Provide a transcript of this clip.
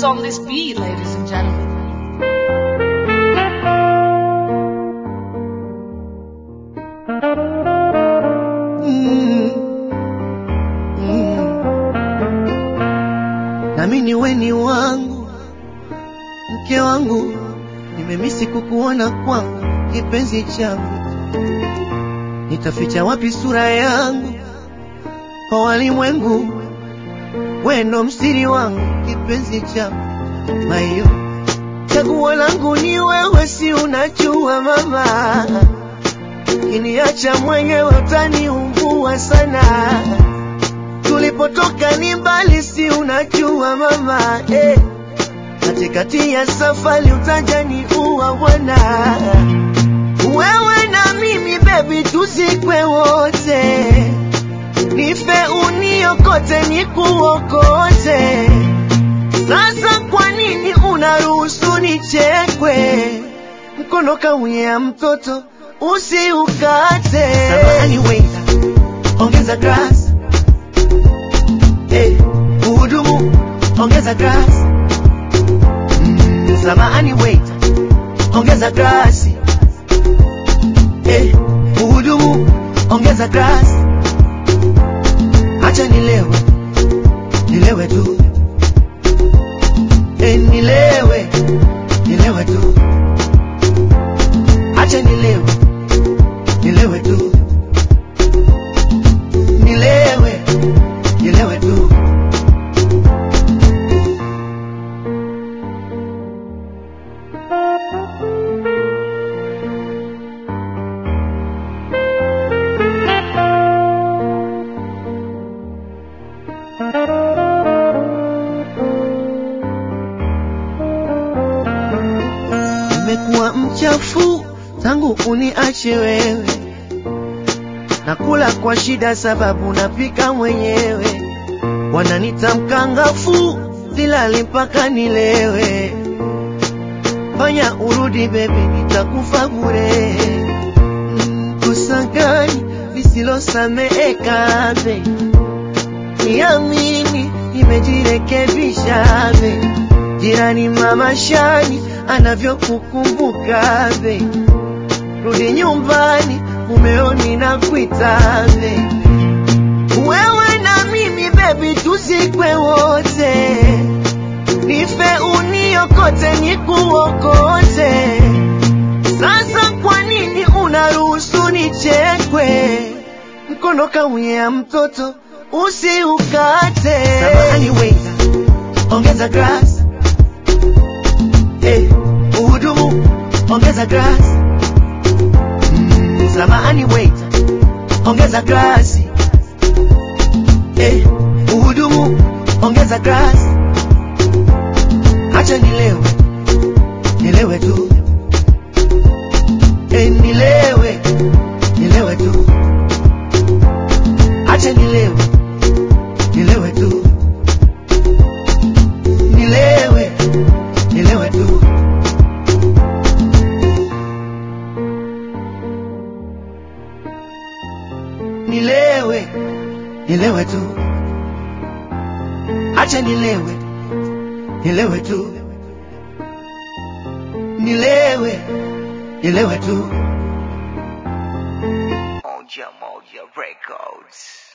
on this beat, ladies and gentlemen. Mm. Mm. Nami ni weni wangu, mke wangu, nimemisi kukuona kwangu, kipenzi changu, nitaficha wapi sura yangu kwa walimwengu? Wendo msiri wangu, kipenzi changu, mayo chaguo langu ni wewe, si unajua mama Kiniacha mwenyewe utaniumbua sana. Tulipotoka ni mbali, si unajua mama eh. Katikati ya safari utajani uwa bwana, wewe na mimi baby, tuzikwe wote, nife uniokote, nikuokote. Sasa kwa nini unaruhusu nichekwe? Mkono kauya mtoto usiukate. Samahani waiter, ongeza glass. Eh, uhudumu, ongeza glass. Mm, samahani waiter, ongeza glasi. Eh, uhudumu, ongeza glass. Acha nilewe, nilewe tu. Eh, nilewe, nilewe tu. Acha nilewe, nilewe tu. Nilewe, nilewe tu. Nimekuwa mchafu tangu uniache wewe, nakula kwa shida sababu napika mwenyewe. Wananita mkangafu, silali mpaka nilewe. Fanya urudi bebi, nitakufa bure. Mm, Kosa gani lisilosameheka be? Niamini, nimejirekebisha be. Jirani mama Shani anavyokukumbuka be, rudi nyumbani, mumeoni na kuita be. Wewe na mimi baby, tuzikwe wote, nife uniokote, nikuokote. Sasa kwa nini unaruhusu nichekwe? Mkono kauya mtoto usiukate. Samahani waiter, ongeza glass. Eh, uhudumu, ongeza glass. Mm, samahani waiter, ongeza glasi. Eh, uhudumu, ongeza glasi. Acha nilewe, nilewe tu. Eh, nilewe, nilewe tu. Acha nilewe, nilewe tu. Nilewe, nilewe tu. Nilewe, nilewe tu. Acha nilewe, nilewe tu. Nilewe, nilewe tu. Moja Moja Records.